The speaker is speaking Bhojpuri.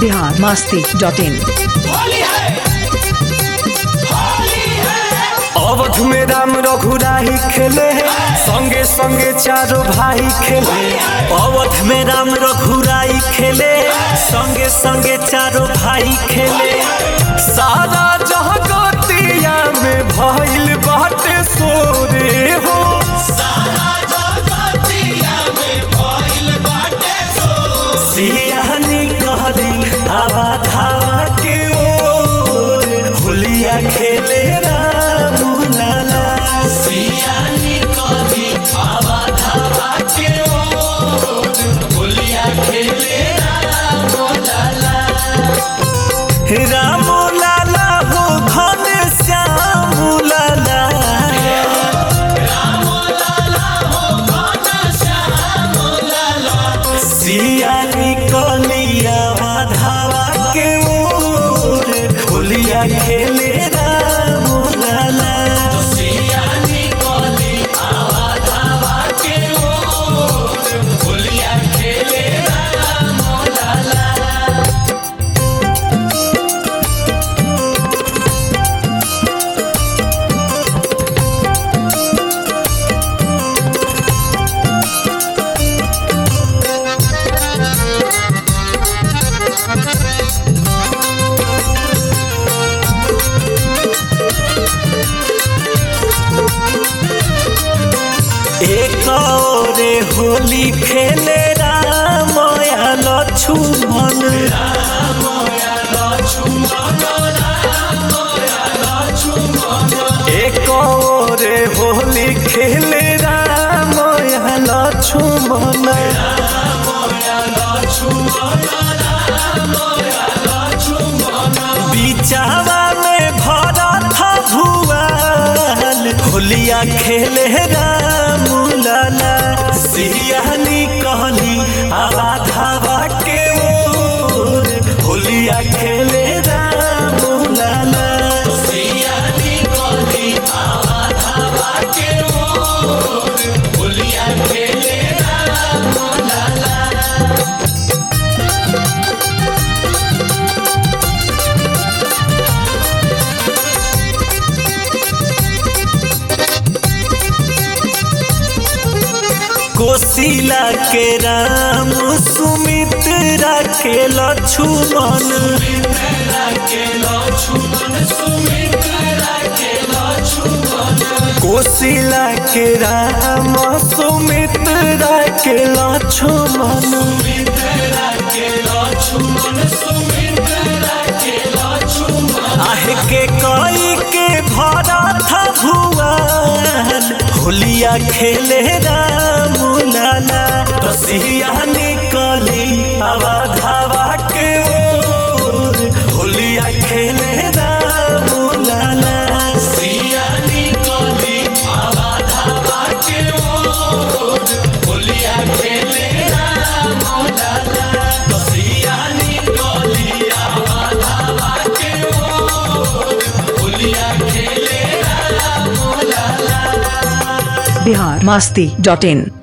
बिहार मास्ती डॉट इन अवध में राम रघुराही खेले संगे संगे चारों भाई खेले अवध में राम रघुराई खेले संगे संगे चारों भाई खेले सारा जगतिया में भइल बाटे सोरे हो सियानी कहली आवा धावा के ओर होलिया खेले राम लाला सियानी कहली आवा धावा के ओर होलिया खेले राम लाला राम लाला हो घन श्याम लाला सियानी कलिया माधवा के ओर होलिया खेले राम लाला सियानी कलिया माधवा के ओर होलिया खेले राम लाला एक औरे होली खेले राम या लक्ष्मण एक औरे होली खेले राम या लक्ष्मण बिचावा में भरत भुआल होलिया खेले राम लाला सियानी कहली आवा धावा के ओर होलिया खेले राम लाला सियानी कहली आवा धावा के ओर होलिया खेले राम लाला कोशिला के राम सुमित्रा के लक्ष्मण कोशिला के राम सुमित्रा के लक्ष्मण आहे के कई के भरत भुआन होलिया खेले राम लाला रसिया निकली आवा धावा के ओर होलिया खेले राम लाला सिया निकली आवा धावा के ओर होलिया खेले राम लाला रसिया निकली आवा धावा के ओर होलिया खेले राम लाला बिहार मास्ती डॉट इन